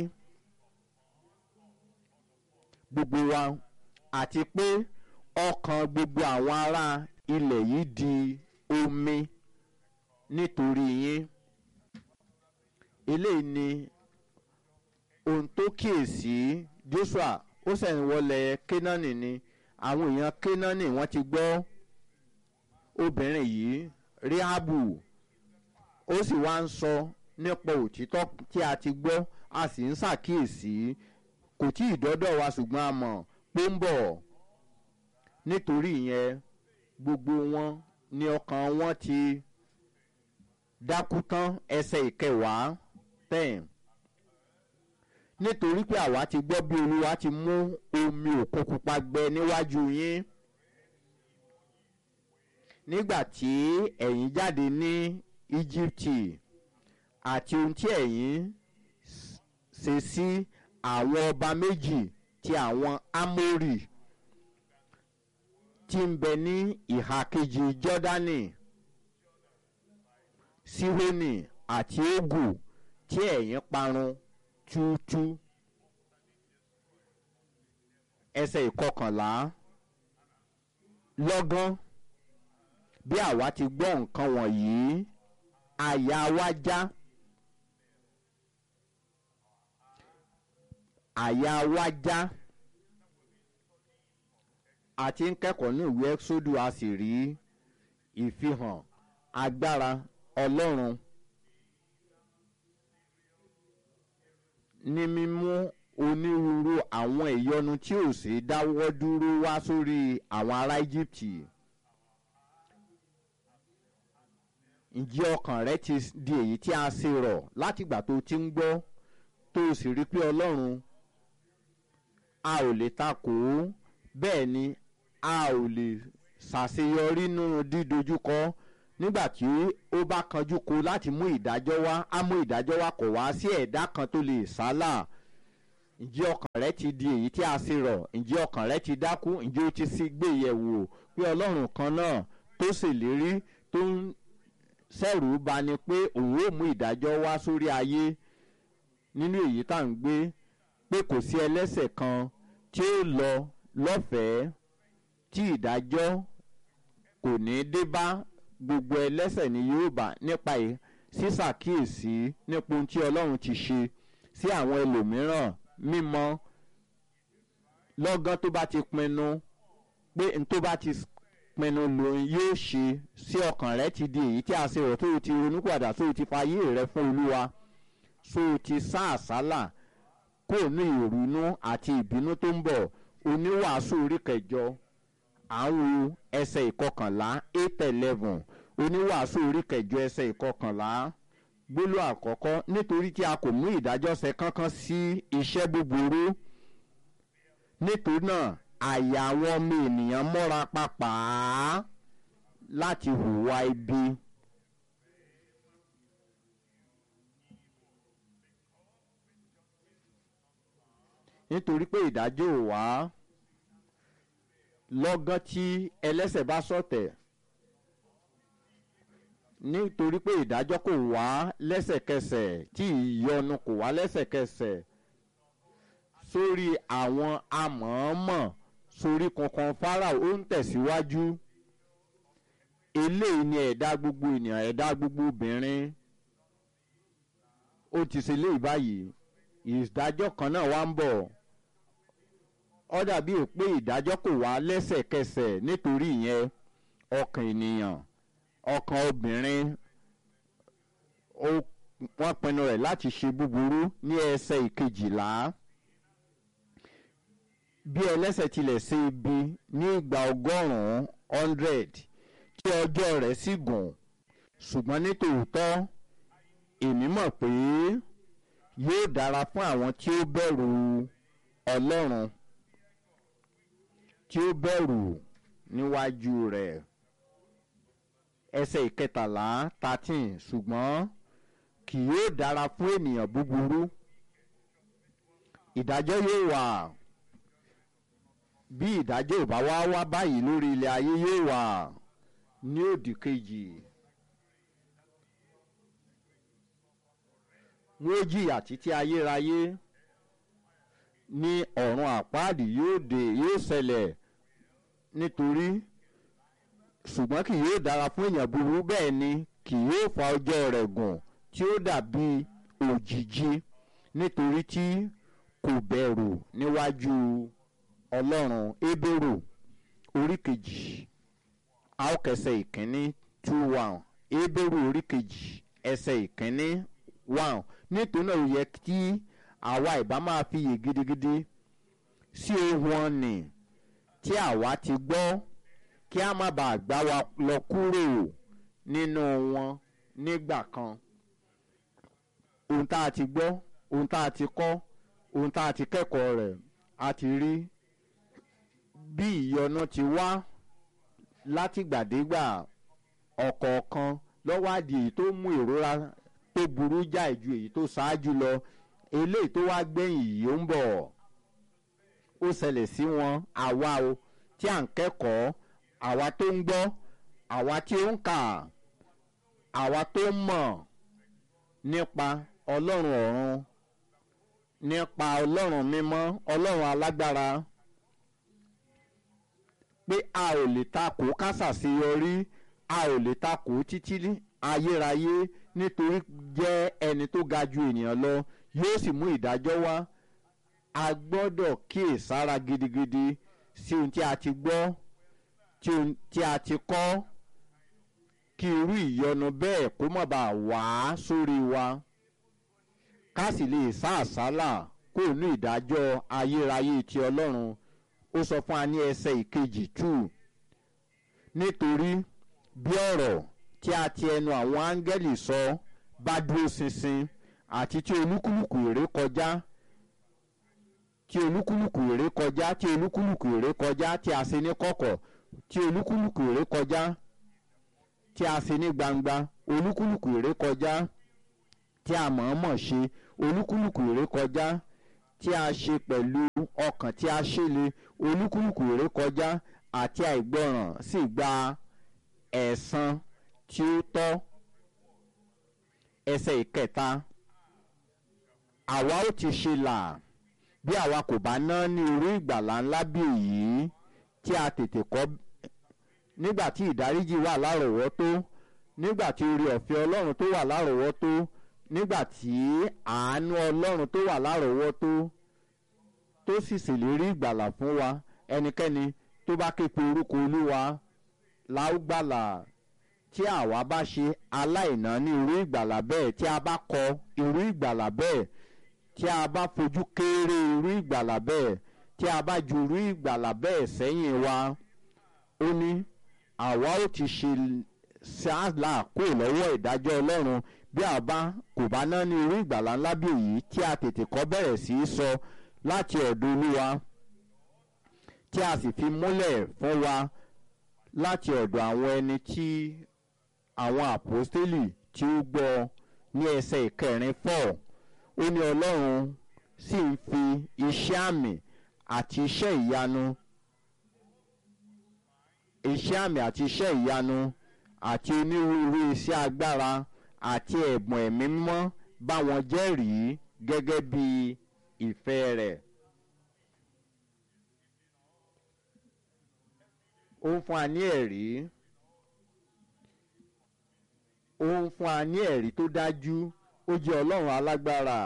gbogbo wa àti pé ọkàn gbogbo àwọn ará ilẹ̀ yìí di omi nítorí yín eléyìí ni ohun tó kíyèsí Joshua ó sẹ̀yìn wọlé Kénáánì ni àwọn èèyàn Kénáánì wọ́n ti gbọ́ obìnrin yìí Rehabu ó sì wá ń sọ nípa òtítọ́ tí a ti gbọ́ a sì ń ṣàkíyèsí kò tí ì dọ́dọ̀ wa ṣùgbọ́n a mọ̀ pé ń bọ̀ nítorí ìyẹn gbogbo wọn ní ọkàn wọn ti dákú tán ẹsẹ̀ ìkẹwàá ten nítorí pé àwa ti gbọ́ bí olúwa ti mú omi òkun pupa gbẹ níwájú yín nígbà tí ẹ̀yin jáde ní íjíbítì àti ohun tí ẹ̀yin ṣe sí àwọn ọba méjì ti àwọn amórì tí ń bẹ ní ìhà kejì jọ́dánì síhónì àti ògù tí ẹ̀yin parun túútú ẹsẹ̀ ìkọkànlá lọ́gán bí àwa ti gbọ́ nǹkan wọ̀nyí àyà wa já àyà wa já àti ń kẹ́kọ̀ọ́ ní ìwé ẹ́sódù a sì rí ìfihàn agbára ọlọ́run ní mímú onírúurú àwọn ìyọnu tí ò sí dáwọ́ dúró wá sórí àwọn ará íjíbítì. ǹjẹ́ ọkàn rẹ ti di èyí tí a ṣe rọ̀ látìgbà tó ti ń gbọ́ tó o sì rí pé ọlọ́run a ò lè takò ó bẹ́ẹ̀ ni a ò lè ṣàṣeyọrí nínú dídojúkọ nígbà tí ó bá kanjú ko láti mú ìdájọ́ wá á mú ìdájọ́ wá kò wá sí ẹ̀dá kan tó lè sálà ǹjẹ́ ọkàn rẹ ti di èyí tí a ṣe rọ̀ ǹjẹ́ ọkàn rẹ ti dákú ǹjẹ́ ó ti sí gbé yẹ̀wò pé ọlọ́run kan náà tó ṣèlérí tó ń sẹ́rù bà ni pé òun ó mú ìdájọ́ wá sórí ayé nínú èyí tá à ń gbé pé kò sí ẹlẹ́sẹ̀ kan tí ó lọ lọ́fẹ̀ẹ́ tí ìdájọ́ kò ní dé bá gbogbo ẹlẹ́sẹ̀ ni yóò bá nípa sísàkíyèsí nípa ohun tí ọlọ́run ti ṣe sí àwọn ẹlòmíràn mímọ́ lọ́gán tó bá ti pinnu pé n tó bá ti pinnu lòun yóò ṣe sí ọkàn rẹ ti di èyí tí a ṣe rò tó o ti ronúpìwàdà tó o ti fayé rẹ fún olúwa so o ti sá àsálà kó o ní ìrònú àti ìbínú tó ń bọ̀ oníwàásù orí kẹjọ àwọn ẹsẹ̀ ìkọkànlá eight eleven oníwàásù orí kẹjọ ẹsẹ̀ ìkọkànlá gbólú àkọ́kọ́ nítorí tí a kò mú ìdájọ́ ṣe kankan sí iṣẹ́ búburú nítorí náà àyà àwọn ọmọ ènìyàn mọ́ra pàápàá láti hùwà ibi. nítorí pé ìdájọ́ ò wá lọ́gán tí ẹlẹ́sẹ̀ bá sọ̀tẹ̀ nítorí pé ìdájọ́ kò wá lẹ́sẹ̀kẹsẹ̀ tí ìyọnu kò wá lẹ́sẹ̀kẹsẹ̀ sórí àwọn amọ̀ọ́mọ̀ sórí kankan Fáráò ó ń tẹ̀síwájú eléyìí ni ẹ̀dá gbogbo ènìyàn ẹ̀dá gbogbo obìnrin ó ti ṣe léyìí báyìí ìdájọ́ kan náà wá ń bọ̀ ó dàbí pé ìdájọ́ kò wá lẹ́sẹ̀kẹsẹ̀ nítorí ìyẹn ọkàn ènìyàn ọkàn obìnrin wọ́n pinnu rẹ̀ láti ṣe búburú ní ẹsẹ̀ ìkejìlá bí ẹlẹ́sẹ̀ tilẹ̀ ṣe ibi ní ìgbà ọgọ́rùn-ún hundred tí ọjọ́ rẹ̀ sì gùn ṣùgbọ́n ní tòótọ́ èmi mọ̀ pé yóò dára fún àwọn tí ó bẹ̀rù Ọlọ́run tí ó bẹ̀rù níwájú rẹ̀ ẹsẹ̀ ìkẹtàlá thirteen ṣùgbọ́n kì yóò dára fún ènìyàn búburú ìdájọ́ yóò wà bí ìdájọ́ ò bá wá wá báyìí lórí ilẹ̀ ayé yóò wà ní òdì kejì wọ́n jìyà títí ayérayé ní ọ̀run àpáàdì yóò dé yóò ṣẹlẹ̀ nítorí ṣùgbọ́n kì yóò dára fún èèyàn búburú bẹ́ẹ̀ ni kì yóò fa ọjọ́ rẹ̀ gùn tí ó dàbí òjìji nítorí tí kò bẹ̀rù níwájú ọlọ́run Hébérù orí kejì àókẹsẹ̀ ìkíní two one Hébérù orí kejì ẹsẹ̀ ìkíní one nítorí náà ó yẹ kí àwa ìbá máa fiyè gidigidi sí ohun ọ̀nì tí àwa ti gbọ́ kí a má bàa gbá wa lọ kúrò nínú wọn nígbà kan ohun tá a ti gbọ́ ohun tá a ti kọ́ ohun tá a ti kẹ́kọ̀ọ́ rẹ̀ a ti rí bí ìyọnu ti wá látìgbàdégbà ọ̀kọ̀ọ̀kan lọ́wọ́ àdì èyí tó mú ìrora tó burú jáì ju èyí tó ṣáájú lọ eléyìí tó wá gbẹ̀yìn yìí ó ń bọ̀ ó ṣẹlẹ̀ sí wọn àwa o tí à ń kẹ́kọ̀ọ́ àwa tó ń gbọ́ àwa tí ó ń kà àwa tó ń mọ̀ nípa ọlọ́run ọ̀run nípa ọlọ́run mímọ́ ọlọ́run alágbára pé a ò lè takò kásàṣeyọrí a ò lè takò títí ayérayé nítorí jẹ́ ẹni tó ga ju ènìyàn lọ yóò sì mú ìdájọ́ wá a gbọ́dọ̀ kíyèsára gidigidi sí ohun tí a ti gbọ́ tí a ti kọ́ kí irú ìyọnu bẹ́ẹ̀ kó má bàa wá sórí wa ká sì lè sá àsálà kó ní ìdájọ́ ayérayé ti ọlọ́run ó sọ fún wa ní ẹsẹ̀ ìkejì two nítorí bí ọ̀rọ̀ tí a ti ẹnu àwọn áńgẹ́lì sọ bá dúró ṣinṣin àti tí olúkúlùkù èrè kọjá tí olúkúlùkù èrè kọjá tí olúkúlùkù èrè kọjá tí a ṣe ní kọ̀kọ̀ tí olúkúlùkù èrè kọjá tí a ṣe ní gbangba olúkúlùkù èrè kọjá tí a mọ̀ọ́mọ̀ ṣe olúkúlùkù èrè kọjá tí a ṣe pẹ̀lú ọkàn tí a ṣẹlẹ̀ olúkúlùkù èrè kọjá àti àìgbọràn sì gba ẹ̀san tí ó tọ́ ẹsẹ̀ ìkẹta àwa ó ti ṣe là bí àwa kò bá ná ní irú ìgbàlá ńlá bí èyí tí a tètè kọ́ nígbà tí ìdáríjì wà lárọ̀ọ́wọ́tó nígbà tí orí ọ̀fẹ́ ọlọ́run tó wà lárọ̀ọ́wọ́tó nígbà tí àánú ọlọ́run tó wà lárọ̀ọ́wọ́tó tó sì ṣèlérí ìgbàlà fún wa ẹnikẹ́ni tó bá ké pe orúkọ olúwa láúgbàlà tí àwa bá ṣe aláìná ní irú ìgbàlà bẹ́ẹ̀ tí a bá kọ irú ìgbàlà bẹ́ẹ̀ tí a bá fojú kéré irú ìgbàlà bẹ́ẹ̀ tí a bá ju irú ìgbàlà bẹ́ẹ̀ sẹ́yìn wa ó ní àwa ó ti ṣe ṣáàlà kó lọ́wọ́ ìdájọ́ ọlọ́run bí a bá kò bá ná ní irú ìgbàlà ńlá bí èyí tí a tètè kọ́ bẹ̀rẹ̀ sí í sọ láti ọ̀dọ̀ olúwa tí a sì fi múlẹ̀ fún wa láti ọ̀dọ̀ àwọn ẹni tí àwọn àpọ́stélì tí ó gbọ́ ní ẹsẹ̀ ìkẹrin fọ́ ó ní ọlọ́run sì ń fi iṣẹ́ àmì àti iṣẹ́ ìyanu iṣẹ́ àmì àti iṣẹ́ ìyanu àti onírúurú iṣẹ́ agbára àti ẹ̀bùn ẹ̀mí mímọ́ bá wọn jẹ́rìí gẹ́gẹ́ bí ìfẹ́ rẹ̀. ó ń fún wa ní ẹ̀rí ó ń fún wa ní ẹ̀rí tó dájú ó jẹ́ ọlọ́run alágbára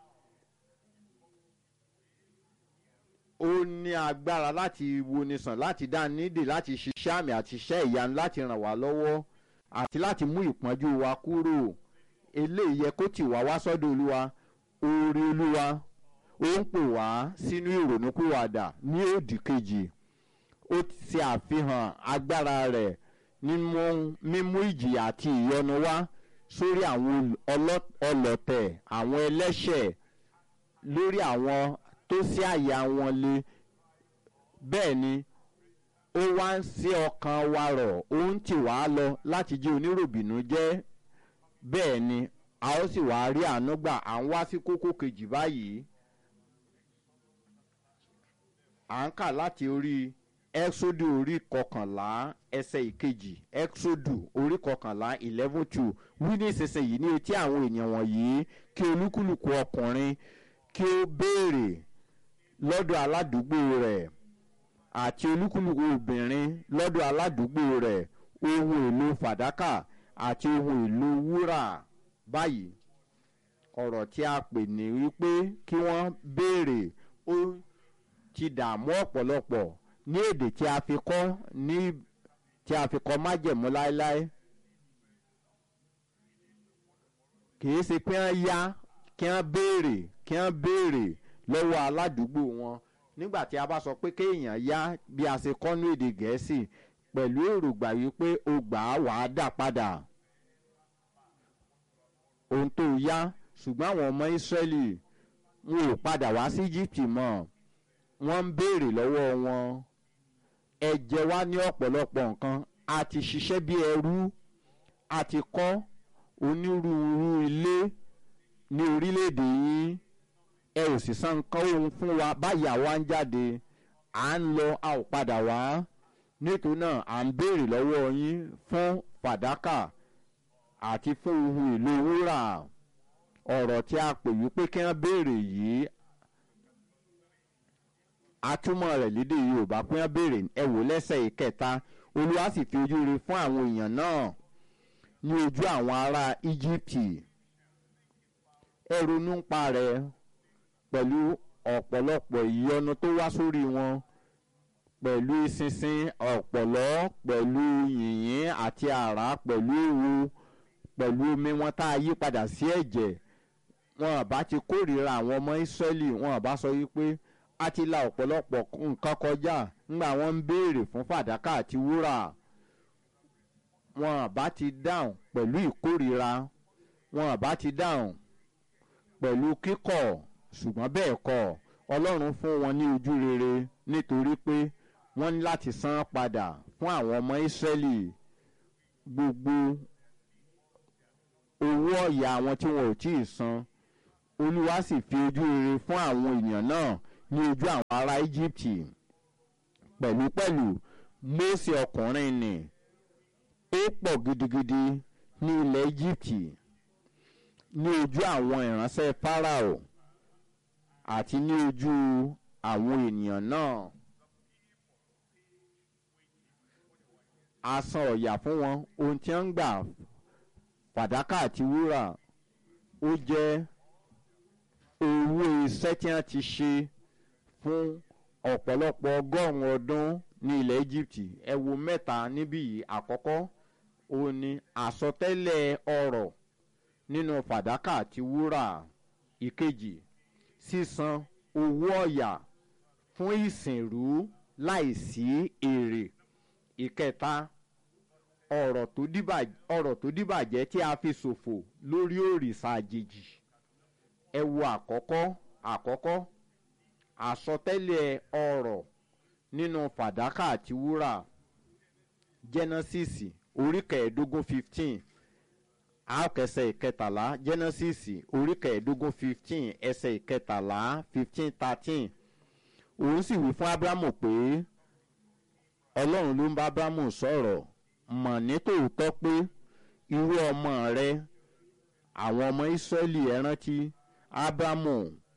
ó ní agbára láti wonisàn láti dá nídìí láti ṣiṣẹ́ àmì àti iṣẹ́ ìyanu láti ràn wá lọ́wọ́ àti láti mú ìpọ́njú wa kúrò eléyìí yẹ kó tì wá wá sọ́dọ̀ olúwa oore olúwa ó ń pè wá sínú ìrònúpìwàdà ní òdì kejì ó ti ṣe àfihàn agbára rẹ̀ nínú mímú ìjìyà àti ìyọnu wá sórí àwọn ọlọ́tẹ̀ àwọn ẹlẹ́ṣẹ̀ lórí àwọn tó sí àyà wọn le bẹ́ẹ̀ ni ó wá ń sí ọkàn wa rọ̀ ó ń tì wá lọ láti jẹ́ oníròbìnú jẹ́ bẹ́ẹ̀ ni a ó sì wá rí àánú gbà à ń wá sí kókó kejì báyìí à ń kà láti orí ẹ́xódù orí kọkànlá ẹsẹ̀ ìkejì ẹ́xódù orí kọkànlá eleven two wí ní ìsinsìnyí ní etí àwọn èèyàn wọ̀nyí kí olúkúlùkù ọkùnrin kí ó béèrè lọ́dọ̀ aládùúgbò rẹ̀ àti olúkúlùkù obìnrin lọ́dọ̀ aládùúgbò rẹ̀ ohun èlò fàdákà àti ohun èlò wúrà báyìí ọ̀rọ̀ tí a pè ní wípé kí wọ́n béèrè ó ti dààmú ọ̀pọ̀lọpọ̀ ní èdè tí a fi kọ́ ní tí a fi kọ́ májẹ̀mú láéláé kìí ṣe pé wọ́n yá kí wọ́n béèrè kí wọ́n béèrè lọ́wọ́ aládùúgbò wọn nígbà tí a bá sọ pé kéèyàn yá bí a ṣe kọ́ ní èdè gẹ̀ẹ́sì pẹ̀lú èrògbà wípé o gbà á wàá dà padà ohun tó yá ṣùgbọ́n àwọn ọmọ ìsírẹ́lì wọn ò padà wá sí egypt mọ́ wọ́n ń béèrè lọ́wọ́ wọn ẹ jẹ wá ní ọ̀pọ̀lọpọ̀ nǹkan a ti ṣiṣẹ́ bí ẹrú a ti kọ́ onírúurú ilé ní orílẹ̀-èdè yín ẹ ò sì san nǹkan ohun fún wa báyìí àwa ń jáde à ń lọ a ò padà wá nítorí náà à ń béèrè lọ́wọ́ yín fún fàdákà àti fún ohun èlò wúrà ọ̀rọ̀ tí a pè wípé kí wọ́n béèrè yìí atúmọ̀ rẹ̀ lédè yorùbá pé wọ́n béèrè ẹ wò lẹ́sẹ̀ ìkẹta olúwa sì fi ojú rere fún àwọn èèyàn náà ní ojú àwọn ará íjíbítì ẹ ronú ń pa rẹ̀ pẹ̀lú ọ̀pọ̀lọpọ̀ ìyọnu tó wá sórí wọn pẹ̀lú ìsinsin ọ̀pọ̀lọ́ pẹ̀lú yìnyín àti àrá pẹ̀lú ewu pẹ̀lú omi wọn tá a yí padà sí ẹ̀jẹ̀ wọn àbá ti kórìíra àwọn ọmọ ìsírẹ́lì wọn àbá sọ wípé a ti la ọ̀pọ̀lọpọ̀ nǹkan kọjá ńgbà wọ́n ń béèrè fún fàdákà àti wúrà wọn àbá ti dáhùn pẹ̀lú ìkórìíra wọn àbá ti dáhùn pẹ̀lú kíkọ̀ ṣùgbọ́n bẹ́ẹ̀ kọ́ ọlọ́run fún wọn ní ojú rere nítorí pé wọ́n ní láti san padà fún àwọn ọmọ ìsírẹ́lì gbogbo owó ọ̀yà àwọn tí wọn ò tí ì san olúwa sì fi ojú rere fún àwọn èèyàn náà ní ojú àwọn ará íjíbítì pẹ̀lúpẹ̀lú mósè ọkùnrin nì ó pọ̀ gidigidi ní ilẹ̀ íjíbítì ní ojú àwọn ìránṣẹ́ fáráò àti ní ojú àwọn ènìyàn náà a san ọ̀yà fún wọn ohun tí wọ́n ń gbà fàdákà àti wúrà ó jẹ́ owó iṣẹ́ tí wọ́n ti ṣe fún ọ̀pọ̀lọpọ̀ ọgọ́rùn-ún ọdún ní ilẹ̀ Egypt ẹ wo mẹ́ta níbí yìí àkọ́kọ́ òun ni àsọtẹ́lẹ̀ ọrọ̀ nínú fàdákà àti wúrà ìkejì sísan owó ọ̀yà fún ìsìnrú láìsí èrè ìkẹta ọ̀rọ̀ tó dìbà- ọ̀rọ̀ tó dìbàjẹ́ tí a fi ṣòfò lórí òrìṣà àjèjì ẹ wo àkọ́kọ́ àkọ́kọ́ àsọtẹ́lẹ̀ ọ̀rọ̀ nínú fàdákà àti wúrà genesis orí kẹẹ̀ẹ́dógún fifteen àkẹsẹ̀ ìkẹtàlá genesis orí kẹẹ̀ẹ́dógún fifteen ẹsẹ̀ ìkẹtàlá fifteen thirteen òun sì wí fún abrahamu pé ọlọ́run ló ń bá abrahamu sọ̀rọ̀ mọ̀ ní tòótọ́ pé irú ọmọ rẹ àwọn ọmọ Ísírẹ́lì ẹ rántí Ábúráhámù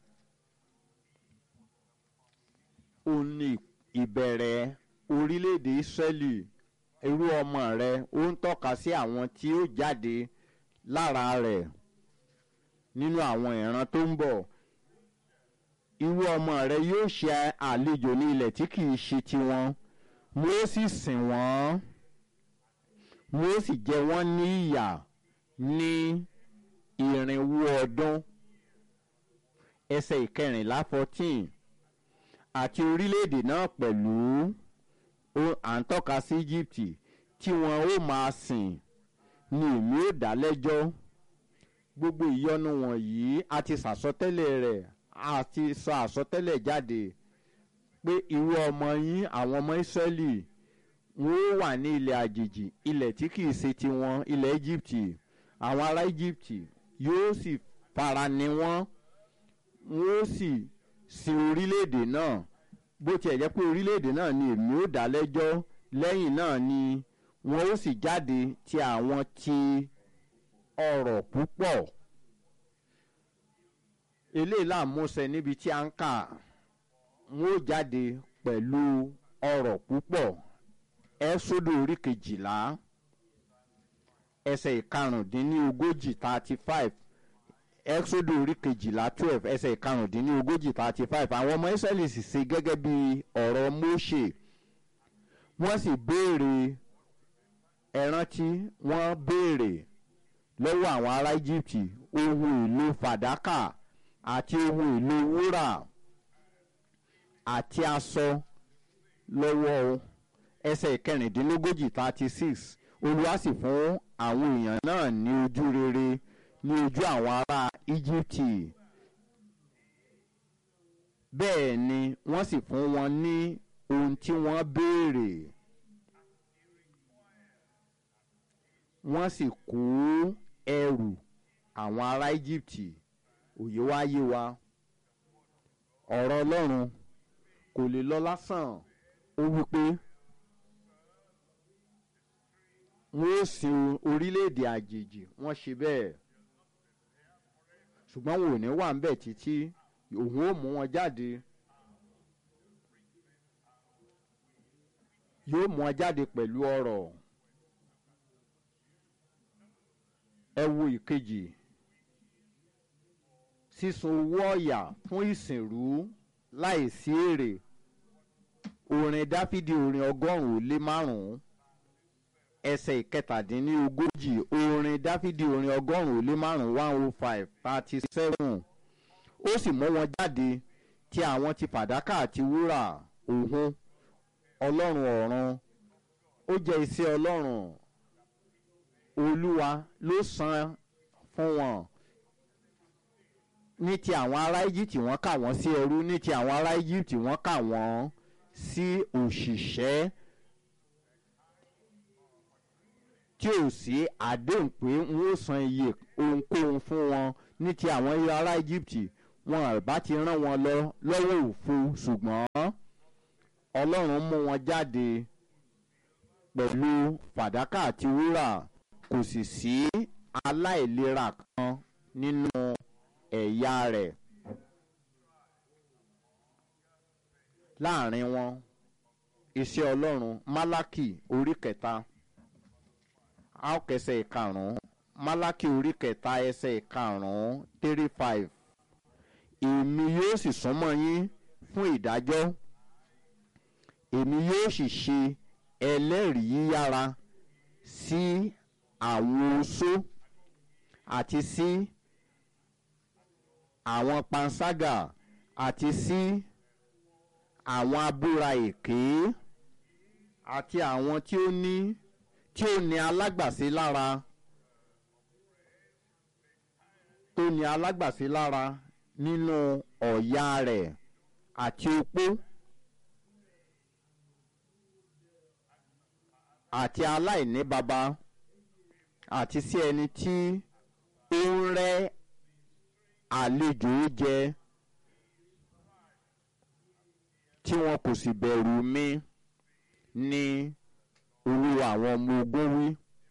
ó ní ìbẹ̀rẹ̀ orílẹ̀-èdè Ísírẹ́lì irú ọmọ rẹ ó ń tọ́ka sí àwọn tí ó jáde lára rẹ̀ nínú àwọn ìran tó ń bọ̀ irú ọmọ rẹ yóò ṣe àlejò ní ilẹ̀ tí kìí ṣe tiwọn mo ó sì sìn wọ́n mo ó sì jẹ wọ́n ní ìyà ní ìrìnwó ọdún ẹsẹ̀ ìkẹrìnlá fourteen àti orílẹ̀-èdè náà pẹ̀lú à ń tọ́ka sí Egypt tí wọn ó máa sìn ni èmi ó dá lẹ́jọ́ gbogbo ìyọnu wọ̀nyí a ti sàsọtẹ́lẹ̀ rẹ̀ a ti sọ àsọtẹ́lẹ̀ jáde pé irú ọmọ yín àwọn ọmọ Ísírẹ́lì wọn ó wà ní ilẹ̀ àjèjì ilẹ̀ tí kìí ṣe tiwọn ilẹ̀ Egypt àwọn ará Egypt yóò sì fara ni wọ́n wọn ó sì sin orílẹ̀-èdè náà bó tiẹ̀ jẹ́ pé orílẹ̀-èdè náà ni èmi ó dá lẹ́jọ́ lẹ́yìn náà ni wọn ó sì jáde ti àwọn ti ọrọ̀ púpọ̀ eléyìí là ń múṣẹ níbi tí a ń kà wọn ó jáde pẹ̀lú ọrọ̀ púpọ̀ ẹ́sódò orí kejìlá ẹsẹ̀ ìkarùndínlógójì thirty five ẹ́sódò orí kejìlá twelve ẹsẹ̀ ìkarùndínlógójì thirty five àwọn ọmọ Ísírẹ́lì sì ṣe gẹ́gẹ́ bí ọ̀rọ̀ Mósè wọ́n sì béèrè ẹ̀rántí wọ́n béèrè lọ́wọ́ àwọn ará Egypt ohun èlò fàdákà àti ohun èlò wúrà àti aṣọ lọ́wọ́ ẹsẹ̀ ìkẹrìndínlógójì thirty six Olúwa sì fún àwọn èèyàn náà ní ojú rere ní ojú àwọn ará Egypt bẹ́ẹ̀ ni wọ́n sì fún wọn ní ohun tí wọ́n béèrè wọ́n sì kó ẹrù àwọn ará Egypt òye wá yé wa ọ̀rọ̀ Ọlọ́run kò lè lọ lásán ó wí pé wọ́n ó sin orílẹ̀-èdè àjèjì wọ́n ṣe bẹ́ẹ̀ ṣùgbọ́n wọn ò ní wà ń bẹ̀ títí òun ó mú wọn jáde yóò mú wọn jáde pẹ̀lú ọrọ̀ ẹ wo ìkejì sísun owó ọ̀yà fún ìsìnrú láìsí èrè orin dáfídì orin ọgọ́rùn-ún lé márùn-ún ẹsẹ̀ ìkẹtàdínlógójì orin dáfídì orin ọgọ́rùn-ún lé márùn-ún one oh five thirty seven ó sì mú wọn jáde tí àwọn ti fàdákà àti wúrà òhun ọlọ́run ọ̀run ó jẹ́ iṣẹ́ ọlọ́run olúwa ló san fún wọn ní ti àwọn ará Egypt wọ́n kà wọ́n sí ẹrú ní ti àwọn ará Egypt wọ́n kà wọ́n sí òṣìṣẹ́ tí ò sí àdéhùn pé n ó san iye ohunkóhun fún wọn ní ti àwọn ará Egypt wọn bá ti rán wọn lọ lọ́wọ́ òfo ṣùgbọ́n Ọlọ́run mú wọn jáde pẹ̀lú fàdákà àti wúrà kò sì sí aláìlera kan nínú ẹ̀yà rẹ̀ láàrin wọn iṣẹ́ ọlọ́run málákì orí kẹta àókẹsẹ̀ ìkarùn-ún málákì orí kẹta ẹsẹ̀ ìkarùn-ún three five èmi yóò sì súnmọ́ yín fún ìdájọ́ èmi yóò sì ṣe ẹlẹ́rìí yíyára sí àwọn oṣó àti sí àwọn panṣágà àti sí àwọn abúra èké àti àwọn tí ó ní tí ó ní alágbàsí lára tó ní alágbàsí lára nínú ọ̀yà rẹ̀ àti opó àti aláìní baba àti sí ẹni tí ó ń rẹ́ àlejò jẹ tí wọn kò sì bẹ̀rù mi ni olúwa àwọn ọmọ ogun wí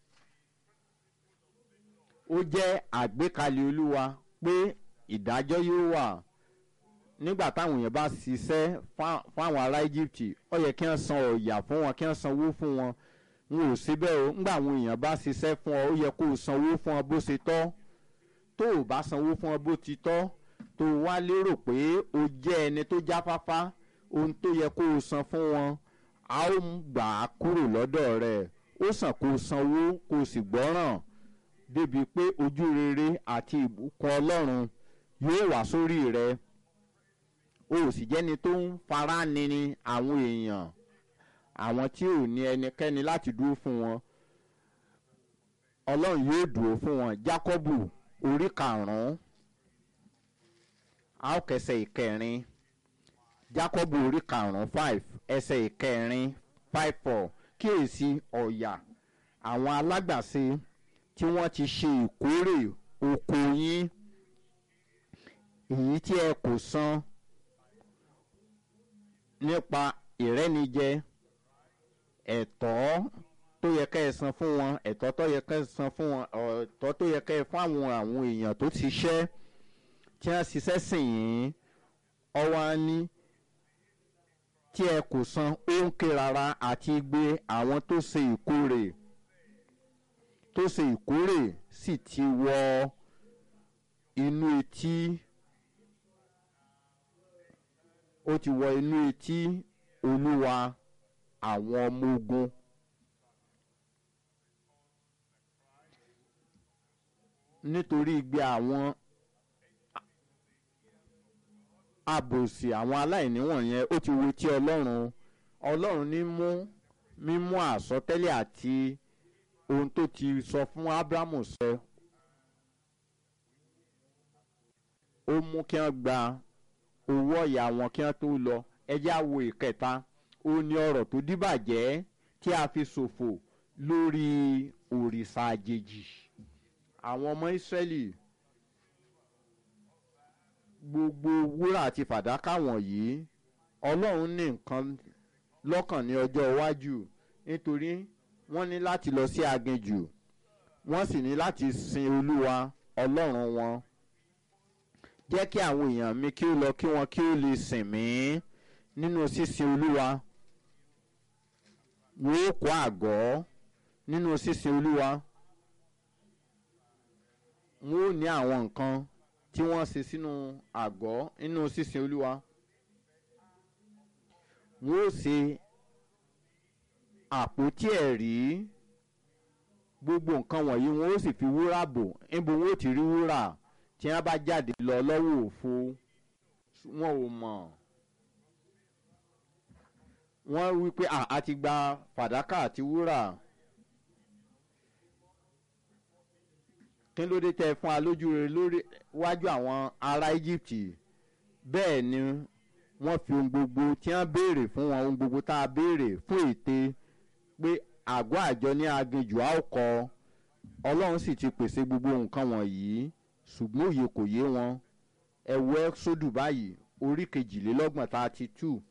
ó jẹ́ àgbékalẹ̀ olúwa pé ìdájọ́ yóò wà nígbà táwọn èèyàn bá ṣiṣẹ́ fáwọn ará Egypt ó yẹ kí wọ́n san ọ̀yà fún wọn kí wọ́n sanwó fún wọn wọn ò síbẹ̀ o ńgbà àwọn èèyàn bá ṣiṣẹ́ fún ọ ó yẹ kó o sanwó fún ọ bó ṣe tọ́ tó o bá sanwó fún ọ bó ti tọ́ tó o wá lérò pé o jẹ́ ẹni tó jáfáfá ohun tó yẹ kó o san fún wọn a ó gbà á kúrò lọ́dọ̀ rẹ̀ ó sàn kó o sanwó kó o sì gbọ́ràn débi pé ojú rere àti ìbùkún Ọlọ́run yóò wá sórí rẹ o ò sì jẹ́ni tó ń fara nini àwọn èèyàn àwọn tí ò ní ẹnikẹ́ni láti dúró fún wọn Ọlọ́run yóò dúró fún wọn Jákọ́bù orí karùn-ún a ó kẹsẹ̀ ìkẹrin Jákọ́bù orí karùn-ún five ẹsẹ̀ ìkẹrin five four kíyèsí ọ̀yà àwọn alágbàṣe tí wọ́n ti ṣe ìkórè oko yín èyí tí ẹ kò san nípa ìrẹ́nijẹ ẹ̀tọ́ tó yẹ ká ẹ san fún wọn ẹ̀tọ́ tó yẹ ká ẹ san fún wọn ẹ̀tọ́ tó yẹ ká ẹ fún àwọn àwọn èèyàn tó ti ṣiṣẹ́ tí wọ́n ṣiṣẹ́ sìn yín ọwọ́ á ní tí ẹ kò san ó ń ké rárá àti gbé àwọn tó ṣe ìkórè tó ṣe ìkórè sì ti wọ inú etí ó ti wọ inú etí olúwa àwọn ọmọ ogun nítorí igbe àwọn àbòsí àwọn aláìní wọ̀nyẹn ó ti wo etí ọlọ́run ọlọ́run ní mú mímú àsọtẹ́lẹ̀ àti ohun tó ti sọ fún ábúrámù ṣẹ ó mú kí wọ́n gba owó ọ̀yà wọn kí wọ́n tó lọ ẹjẹ́ àwo ìkẹta ó ní ọ̀rọ̀ tó díbàjẹ́ tí a fi ṣòfò lórí òrìṣà àjèjì àwọn ọmọ ìsírẹ́lì gbogbo wúrà àti fàdákà wọ̀nyí ọlọ́run ní nǹkan lọ́kàn ní ọjọ́ iwájú nítorí wọ́n ní láti lọ sí aginjù wọ́n sì ní láti sin olúwa ọlọ́run wọn jẹ́ kí àwọn èèyàn mi kí ó lọ kí wọn kí ó lè sìn mí nínú sísin olúwa wọn ó kọ́ àgọ́ nínú sísin olúwa wọn ó ní àwọn nǹkan tí wọ́n ṣe sínú àgọ́ nínú sísin olúwa wọn ó ṣe àpótí ẹ̀rí gbogbo nǹkan wọ̀nyí wọn ó sì fi wúrà bò níbo wọn ó ti rí wúrà tí wọ́n bá jáde lọ lọ́wọ́ òfo wọn ò mọ̀ wọ́n wí pé a ti gba fàdákà àti wúrà kí ló dé tẹ fún alójú rẹ lórí wájú àwọn ará Egypt bẹ́ẹ̀ ni wọ́n fi ohun gbogbo tí wọ́n béèrè fún wọn ohun gbogbo tá a béèrè fún ète pé àgọ́ àjọ ní aginjù a ó kọ́ ọlọ́run sì ti pèsè gbogbo nǹkan wọ̀nyí ṣùgbọ́n òye kò yé wọn ẹ wo ẹ́sódù báyìí orí kejìlélọ́gbọ̀n thirty two